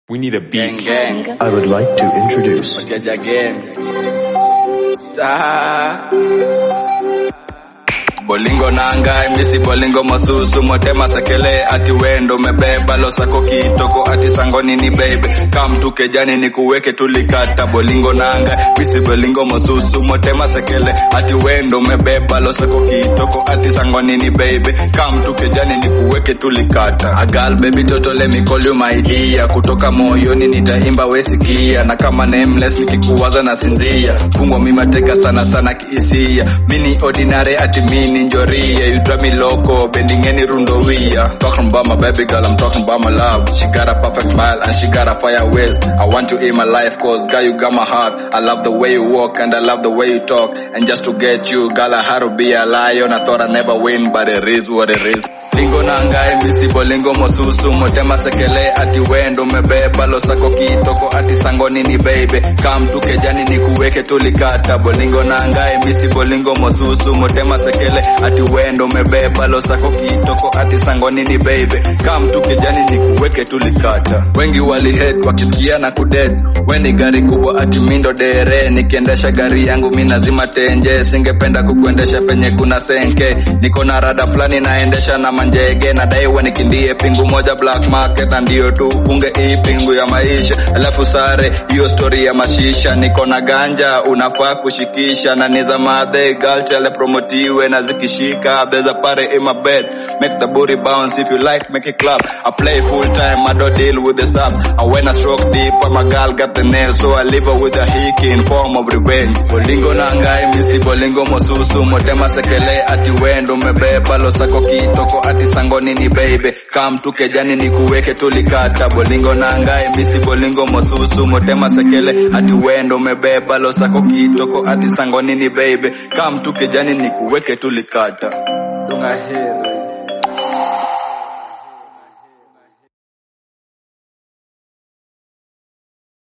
We need a Gang, beat. gang. I would like to introduce Jaja gang. Ta. Bolingo nangai misi bolingo masusu motema sekele ati wendo mebeba losako kitoko ati sangoni ni baby kam tu kejani ni kuweke tulikata bolingo nanga misi bolingo masusu motema sekele ati wendo mebeba losako kitoko ati sangoni ni baby kam tu kejani ni kuweke tulikata agal baby toto let me call you my dear kutoka moyoni nitaimba wesikia na kama nameless nikikuwaza na sinzia fungwa mimateka sana sana kihisia mini ordinary ati mini njoria you drive me loco bending any rundo wia talking about my baby girl I'm talking about my love she got a perfect smile and she got a fire ways I want you in my life cause girl you got my heart I love the way you walk and I love the way you talk and just to get you girl I had to be a lion I thought I'd never win but it is what it is lingo nangai misi bolingo mosusu motema sekele ati wendo mebeba losako kitoko ati sangoni ni baby kam tu kejani ni kuweke tulikata bolingo nangai misi bolingo mosusu motema sekele ati wendo mebeba losako kitoko ati sangoni ni baby kam tu kejani ni kuweke tulikata wengi walihead wakisikia na kudead weni gari kubwa ati mindo dere nikiendesha gari yangu mi nazima tenje singependa kukuendesha penye kuna senke niko na rada fulani naendesha na manjege nadai wanikimbie pingu moja black market na ndio tu funge hii pingu ya maisha alafu sare hiyo story ya mashisha niko na ganja unafaa kushikisha na niza madhe galchale promotiwe na zikishika there's a party in my bed make the booty bounce if you like make it clap I play full time I don't deal with the subs I when I stroke deep but my girl got the nail so I leave her with a hickey in form of revenge bolingo nangai misi bolingo mosusu motema sekele ati wendo mebeba losako kitoko ati sangoni ni baby kam tu kejani ni kuweke tulikata bolingo nangai misi bolingo mosusu motema sekele ati wendo mebeba losako kitoko ati sangoni ni baby kam tu kejani ni kuweke tulikata dunga here